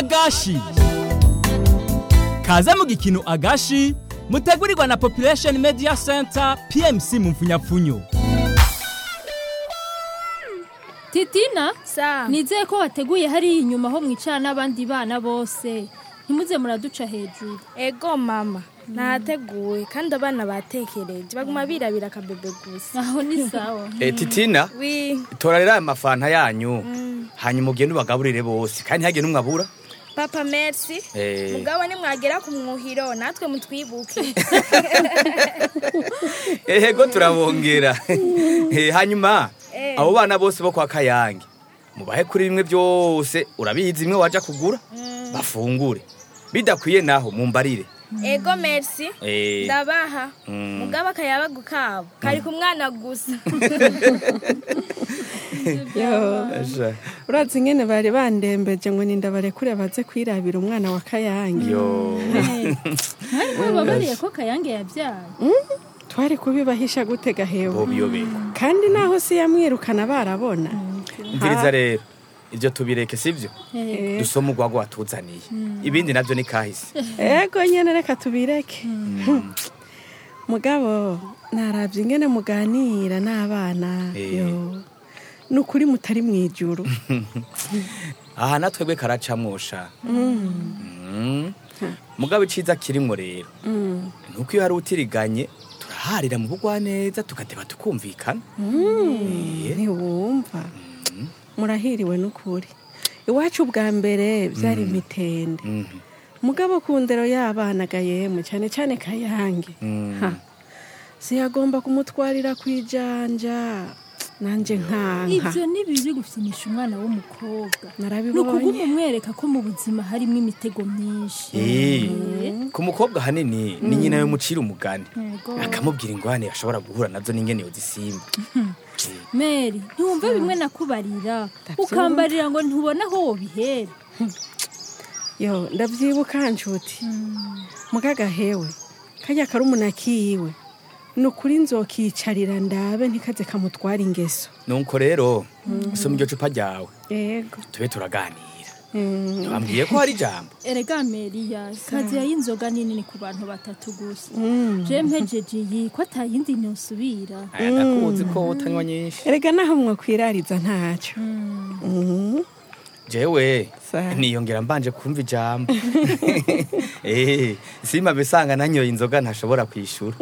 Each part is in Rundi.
agashi kaze mu gikino agashi mutegurirwa na population media center pmc mu mfunyapfunyo titina sa nizeye ko wateguye hariya inyuma ho mwicara n'abandi bana bose ntimuze muraduca hejuru ego mama nahateguwe kandi abana batekereje baguma birabira akabebe gusa aho ni sawa Eh, titina wi tora rero aya mafanta yanyu hanyuma ugende ubagaburire bose kandi ntihagire n'umwe abura papa merci Eh. mugabo nimwagera ku mwuhiro natwe mutwibuke ehego turabongera Eh, hanyuma Eh. abo bana bose bo kwa kayange mubahe kuri bimwe byose urabizi imwe waja kugura bafungure bidakwiye naho mumbarire ego merci Eh. ndabaha Mm. mugabo akayabagu kabo kari ku mwana gusa yo Asha. urazi ingene bari bandembeje ngo ninda barekure baze kwirabira umwana wa kayange yo mwari mwababariye ko kayange yabyaye twari kubibahisha gute gahewe bobiyobeka kandi naho si yamwirukana barabona umviriza rero ibyo tubireke sibyo Eh, dusome urwagwa watuzaniye ibindi nabyo ni kahise ego nyene reka tubireke mugabo narabye ingene muganira n'abana Eh. yo ni ukuri mutari mu ijuru aha natwebwe karacamwosha Mm. mugabo iciza kirimwo rero nuko iyo hari utiriganye turaharira mu bugwaneza tugateba tukumvikana Eh, ntiwumva murahiriwe n'ukuri iwacu bwa mbere byari imitende mhm. mugabo ku ndero y'abana gayemwe cyane cyane kayange Mm. Ha. siyagomba kumutwarira ku ijanja nanje nkanka ivyo ni bibi gufinisha umwana w'umukobwa ni narabibonye ukuguma umwereka ko mu buzima harimo imitego myinshi Eh, ku mukobwa hanini ni nyina yo mucira umugani Yego. akamubwira ingwane ashobora guhura nazo n'ingene yozisimba meri ntiwumva bimwe nakubarira ukambarira ngo ntubona aho wobihera yo ndavyibuka nshuti mugagahewe kajya karumuna kiwe ni ukuri nzokicarira ndabe ntikaze kamutwara ingeso nuko rero soma iryo cupa ryawe yego tube turaganira Mm. bambwiye ko hari ijambo erega meriya kazi y'inzoga nini ni ku bantu batatu gusa Mm. je mpejeje iyi ko atayindi nosubira aya ndakuzi ko utanywa nyinshi erega naho mwakwirariza ntacyo Mm. jewe Sa. niyongera mbanje kumva ijambo Eh, simba bisanga nanyoye inzoga ntashobora kwishura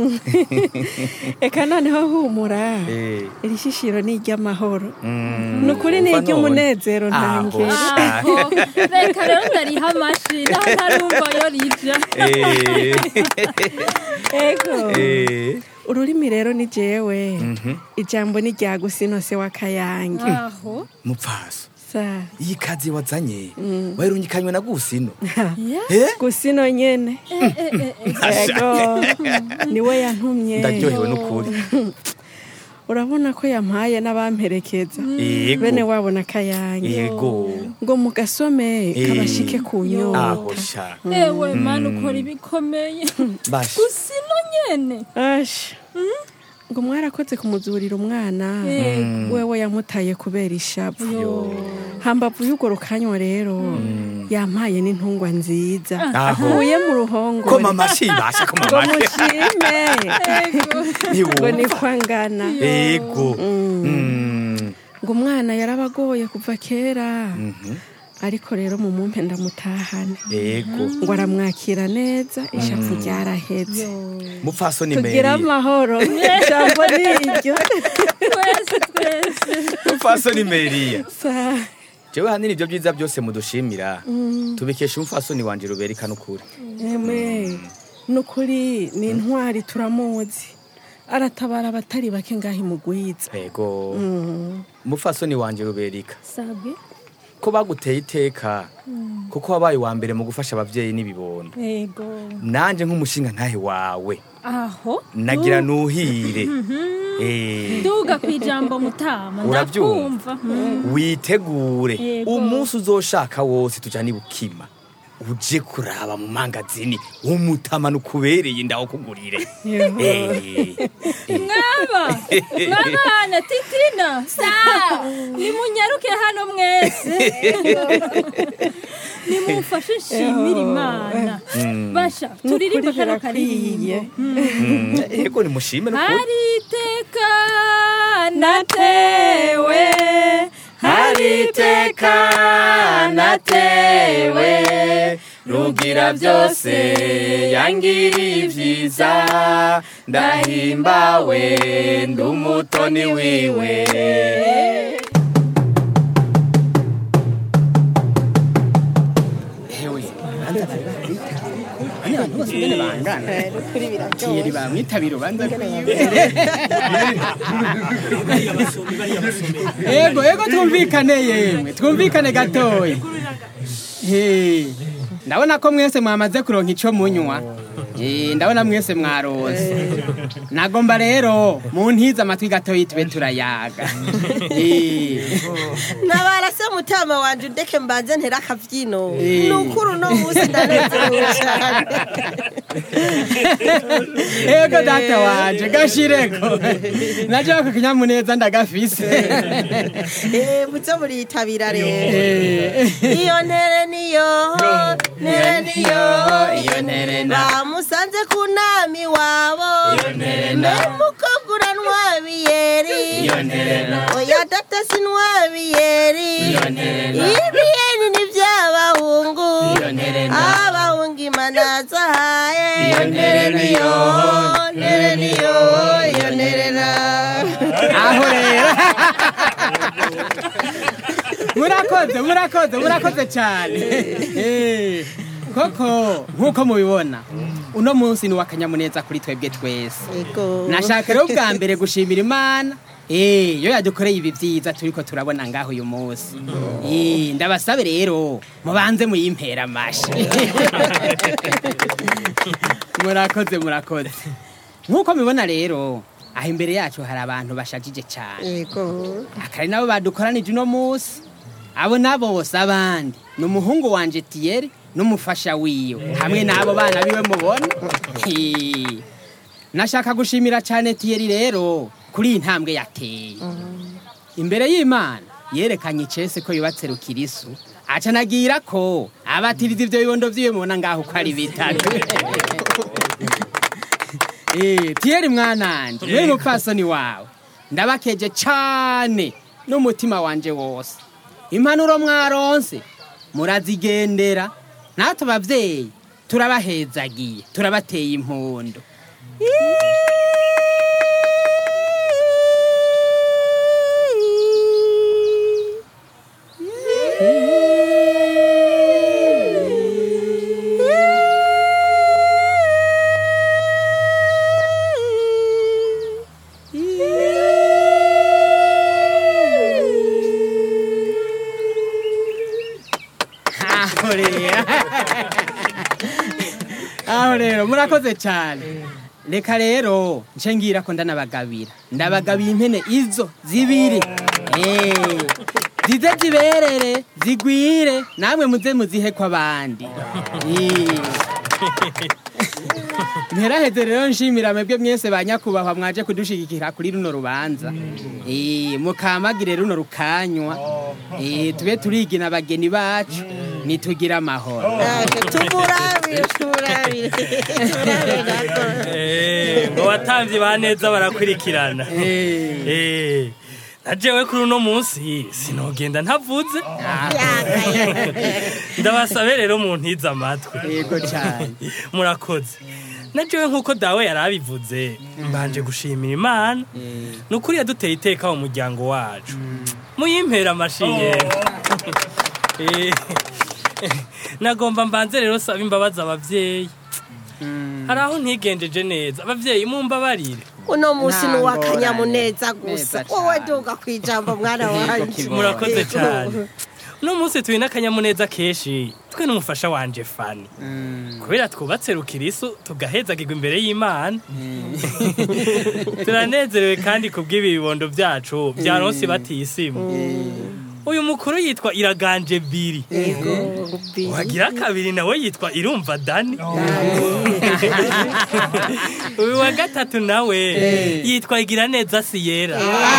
eka noneho humura Eh, iri shishiro ni iry'amahoro mm, ni ukuri ni umva none. iry'umunezero Aho, ntangere sha. aho reka rero ndariha amashi naho ntarumva yo rija Eh, ego eh, ururimi rero ni jewe mhm. ijambo ni rya gusinose wa kayange aho mupfaso sa iyi kazi wazanye wairungikanywe na gusino ya Eh? gusino nyene ego niwe yantumye ndaryohewe n'ukuri urabona ko yampaye n'abamperekeza Yego. bene wabo na kayange yego ngo mugasome Eh. kabashike ku aho nyota sha ewe mana ukora ibikomeye basha gusino nyene asha ngo mwarakoze kumuzurira umwana Yego. wewe yamutaye kubera ishavu Yo. hambavu y'urwo rukanywa rero yampaye n'intungwa nziza Aho. nkuye mu ko ruhongore mama shibasha ko ngo mama mushime ngo ntiwumva niko angana yego Mm. ngo umwana yarabagoye kuva kera Mhm. ariko rero mu mumpe ndamutahane yego ngo aramwakira neza ishavu ryaraheze mupfasoni tugira meri amahoro ijambo ni iryo twese twese mupfasoni meriya Sa- jewe hanini ibyo byiza byose mudushimira tubikesha umupfasoni wanje ruberika n'ukuri eme ni ukuri ni intwari turamuzi aratabara abatari bake ngaho imugwiza yego Mm. umupfasoni wanje ruberika sabwe ko baguteye iteka kuko wabaye uwa mbere mu gufasha abavyeyi n'ibibondo yego nanje nk'umushinga ntahe wawe aho nagira nuhire Eh, duga ku ijambo mutama Urabyumva? ndakumva witegure Yego. umunsi uzoshaka wose tujana ibukima uje kuraba mu mangazini umutama nukubereye ndawukugurire Eh, mwaba mwabana titina nimunyaruke hano mwese nimumfashe nshimire imana basha turirimba kano karirimbo mm, yego nimushime nukuri hari iteka natewe hari iteka natewe rugira byose yangiriye ibyiza ndahimbawe ndi umutoni wiwe abantu bose nyene bangana kiyeri bamwitabira ubanza kwiwe ego ego twumvikane yemwe twumvikane gatoya He, ndabona ko mwese mwamaze kuronka ico munywa Eh, ndabona mwese mwaronse nagomba rero muntize amatwi gatoya tube turayaga Eh, nabara se mutama wanje ndeke mbanze ntera akavyino Eh. nukuri uno munsi ndanezerewe cane ego data wanje gashireko naje ako kinyamuneza ndagafise Eh, muze muriyitabira rero Eh, iyo ntere niyo ntere niyo iyo ntere na- bamusanze ku nami wabo mukogura ntwabiyeri iyo ntere na- oya data sinwabiyeri Iyo ntere na- ibiyeni ni by'abahungu Iyo ntere na- abahungu imana zahaye Iyo ntere niyo, ntere niyo iyo ntere na aho rero murakoze murakoze murakoze cyane Eh, koko nk'uko mubibona uno munsi ni uw'akanyamuneza kuri twebwe twese Ego. nashaka rero bwa mbere gushimira imana Eh, yo yadukoreye ibi byiza turiko turabona ngaho uyu munsi Eh, ndabasabe rero mubanze muyimpera amashi murakoze murakoze nk'uko mubibona rero aho imbere yacu hari abantu bashajije cyane Ego. akari nabo badukoranije uno munsi abo nabo bose abandi ni umuhungu wanje tiyeri n'umufasha wiwe hamwe n'abo bana biwe mubona Hi. nashaka gushimira cyane tiyeri rero kuri iyi ntambwe yateye imbere y'imana yerekanye icese ko yubatse rukirisu aca anagira ko abatiriza ibyo bibondo vyiwe mubona ngaho ko ari bitatu Eh, tiyeri mwananje we mupfasoni wawe ndabakeje cane n'umutima wanje wose impanuro mwaronse murazigendera natwe abavyeyi turabahezagiye turabateye impundu aho rero aho rero murakoze cyane reka rero nce ngira ko ndanabagabira ndabagabiye impene izo zibiri Eh, zize ziberere zigwire namwe muze muzihe ko abandi Eh. nteraheze rero nshimira mwebwe mwese ba nyakubahwa mwaje kudushigikira kuri runo rubanza Eh, mukamagire runo rukanywa Eh, tube turigina abageni bacu nitugire amahoro Ake, tumurabire tumurabire tumurabire gato Eh, ngo abatambyi ba neza barakurikirana Eh, Eh, na jewe kuri uno munsi sinogenda ntavuze ndabasabe rero muntize amatwi yego cyane murakoze na jewe nk'uko dawe yari abivuze mbanje gushimira imana ni ukuri yaduteye iteka mu muryango wacu muyimpera amashiye Eh, nagomba mbanze rero saba imbabazi abavyeyi hari aho ntigenjeje neza abavyeyi mumbabarire uno munsi ni Ntango uw'akanyamuneza neza gusa cane. wowe duga ku ijambo mwana wanje murakoze cyane uno munsi turi n'akanyamuneza kenshi twe n'umufasha wanje fani kubera twubatse rukirisu tugahezagirwa imbere y'imana turanezerewe kandi ku bw'ibi bibondo byacu byaronse batisimu uyu mukuru yitwa iraganje biri wagira kabiri nawe yitwa irumva dani uyu wa gatatu nawe yitwa igira neza siyera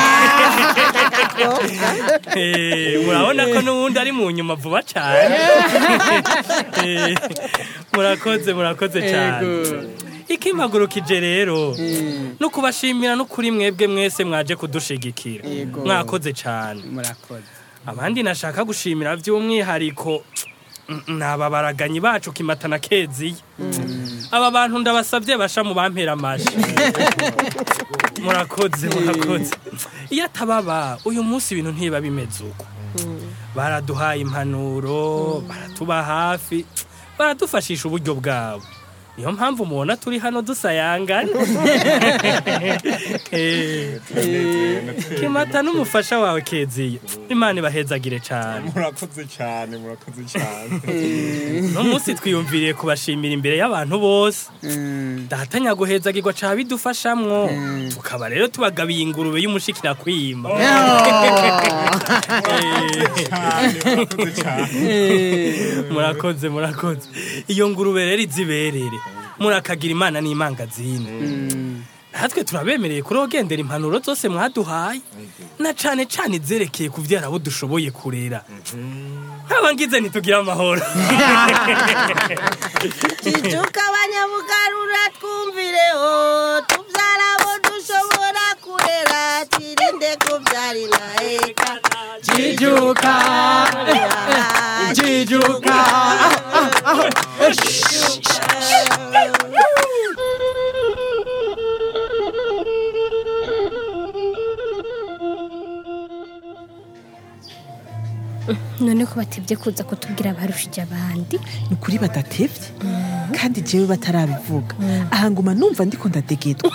Eh, murabona ko n'uwundi ari mu nyuma vuba cyane Eh, murakoze murakoze cyane ikimpagurukije rero no kubashimira no kuri mwebwe mwese mwaje kudushigikira Yego. mwakoze cyane murakoze abandi nashaka gushimira by'umwihariko mm, ni aba baraganyi bacu kimata na keziya aba bantu ndabasabye basha mu bampera amashi murakoze murakoze iyo atababa uyu munsi ibintu ntiba bimeze uko baraduhaye impanuro baratuba hafi baradufashisha uburyo bwabo niyo mpamvu mubona turi hano dusayangana Eh, kimata n'umufasha wawe keziya imana ibahezagire cyane murakoze cyane murakoze cyane uno munsi twiyumviriye kubashimira imbere y'abantu bose dahatanya guhezagirwa ca bidufashamwo tukaba rero tubagabiye ingurube y'umushikira kwima murakoze murakoze iyo ngurube rero iziberere murakagira imana n'imangazine natwe turabemereye kurogendera impanuro zose mwaduhaye na cane cane izerekeye kuvyara abo dushoboye kurera nkaba ngize ntitugire amahoro jijuka abanyabugarura twumvireho tubyara abo dushobora kurera twirinde kubyara intaheka jijuka jijuka none ko batebye kuza kutubwira abarushije abandi ni ukuri badatevye kandi jewe batarabivuga aha nguma numva ndiko ndadegedwa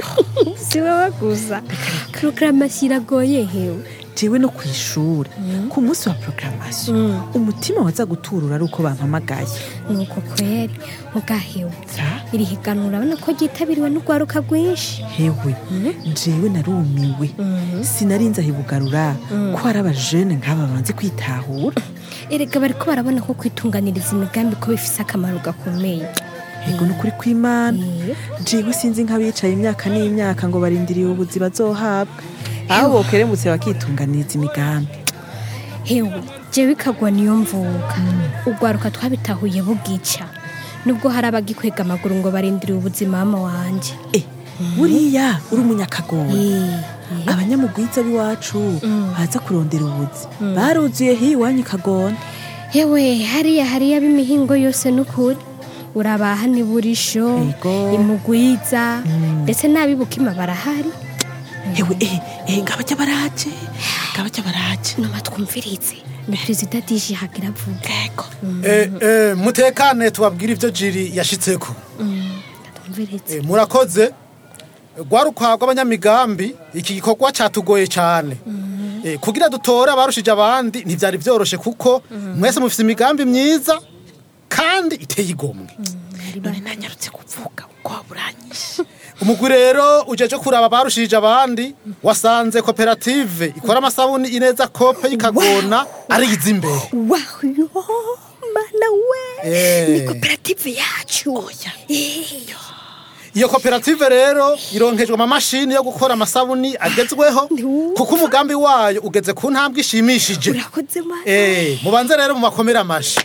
si wowe gusa porogaramu iragoye hewe jewe no kw'ishure ku munsi wa programmation umutima waza guturura ari uko bampamagaye nuko kweri mugahewe iri higanwa urabona ko ryitabiriwe n'urwaruka rwinshi hewe jewe narumiwe sinarinze ahibugarura ko hari abajene nk'aba banze kwitahura erega bariko barabona ko kwitunganiriza imigambi ko bifise akamaro gakomeye yego ni ukuri kw'imana jewe sinzi nk'abicaye imyaka n'imyaka ngo barindiriye ubuzi bazohabwa aho bokeremutse bakitunganiriza imigambi hewe jewe ikagwa niyo mvuka urwaruka twabitahuye bugica nubwo hari abagikwega amaguru ngo barindiriye ubuzima mama wanje buriya uri umunyakagora abanyamugwiza b'iwacu baza kurondera ubuzi baruzuye hiyi iwanyu ikagona hewe hariya hariya b'imihingo yose n'ukuri urabaha niburisho imugwiza ndetse n'abibukima barahari hewe eh eh ngabajya baraje ngabajya baraje noma twumvirize ni perezida dije hagira vuga yego Eh, eh, mutekane tubabwire ivyo jiri yashitseko twumvirize Eh, murakoze rwaruka rw'abanyamigambi iki gikorwa cyatugoye cyane Eh, kugira dutore abarushije abandi ntibyari byoroshe kuko mwese mufite imigambi myiza kandi iteye igomwe none nanyarutse kuvuga uko waburanyishe umugwi rero ujeje kuraba abarushije abandi wasanze koperative ikora amasabuni ineza kope y'ikagona ariyiza imbere wayo mana we Eh. ni koperative yacu iyo koperative rero ironkejwe amamashini yo gukora amasabuni agezweho kuko umugambi wayo ugeze ku ntambwe ishimishije urakoze mana Eh, mubanze rero mu makomera amashi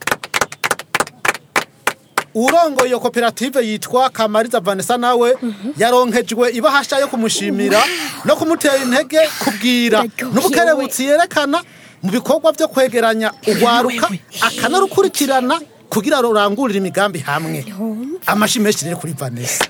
urongoye iyo koperative yitwa kamariza vanessa nawe yaronkejwe ibahasha yo kumushimira no kumutera intege kubwira n'ubukerebutsi yerekana mu bikorwa byo kwegeranya urwaruka akanarukurikirana kugira rurangurire imigambi hamwe amashi menshi rero kuri vanessa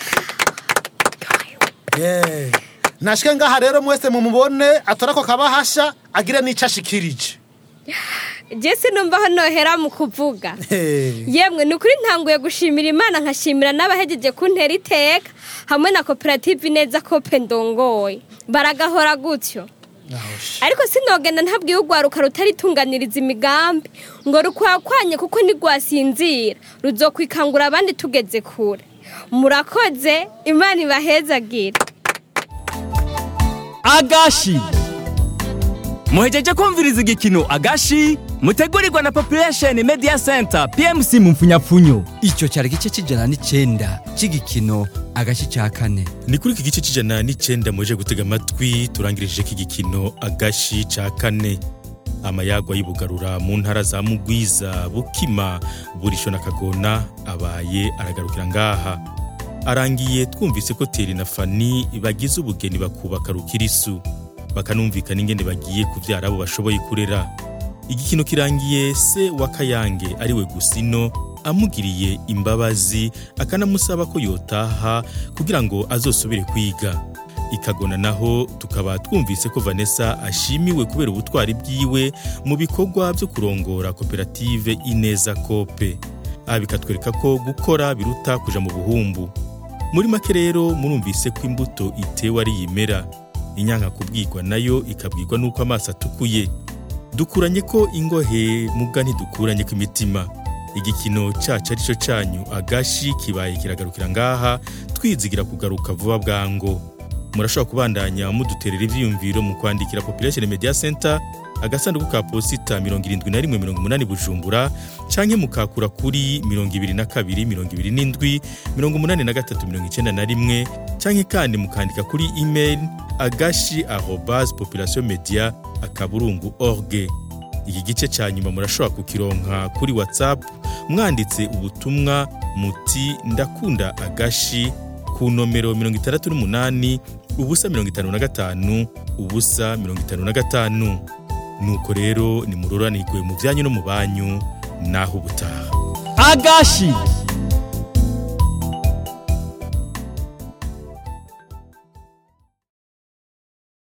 Yeah. nashike ngaha rero mwese mumubone atora ko kabahasha agire n'ico ashikirije jesi numva hano hera mu kuvuga Hey. yemwe ni ukuri ntanguye gushimira imana nkashimira n'abahejeje kuntera iteka hamwe na koperative neza kope ndongoye baragahora gutyo ariko sinogenda ntabwiye urwaruka rutaritunganiriza imigambi ngo rukwakwanye kuko ntigwasinzira ruzokwikangura abandi tugeze kure murakoze imana ibahezagire agashi muhejeje kumviriza igikino agashi mutegurirwa na population media center pmc mu mfunyapfunyo icyo cyari igice cy'ijana n'icenda cy'igikino agashi cya kane ni kuri iki gice cy'ijana n'icenda muje gutega amatwi turangirije iki gikino agashi ca kane amayagwa y'ubugarura mu ntara za mugwiza bukima burisho na kagona abaye aragarukira ngaha arangiye twumvise ko teri na fani bagize ubugeni bakubaka rukirisu bakanumvikana ingene bagiye kuvyara abo bashoboye kurera igikino kirangiye se wa kayange ariwe gusino amugiriye imbabazi akanamusaba ko yotaha kugira ngo azosubire kwiga ikagona naho tukaba twumvise ko vanessa ashimiwe kubera ubutwari bwiwe mu bikorwa byo kurongora koperative ineza kope aha bikatwereka ko gukora biruta kuja mu buhumbu muri make rero murumvise ko imbuto itewe ari yimera inyanka kubwirwa nayo ikabwirwa n'uko amaso atukuye dukuranye ko ingohe muga ntidukuranye ko imitima igikino cacu arico canyu agashi kibaye kiragarukira ngaha twizigira kugaruka vuba bwango murashobora kubandanya muduterera ivyiyumviro mu kwandikira population media center agasanduku ka posita 7180 bujumbura canke mukakura kuri 22 23 canke kandi mukandika kuri email agashi arobas population media akaburungu org iki gice ca nyuma murashobora kukironka kuri whatsapp mwanditse ubutumwa muti ndakunda agashi ku nomero 68 ubusa 55 ubusa 55 nuko rero nimuroranirwe mu byanyu no mu banyu naho ubutaha agashi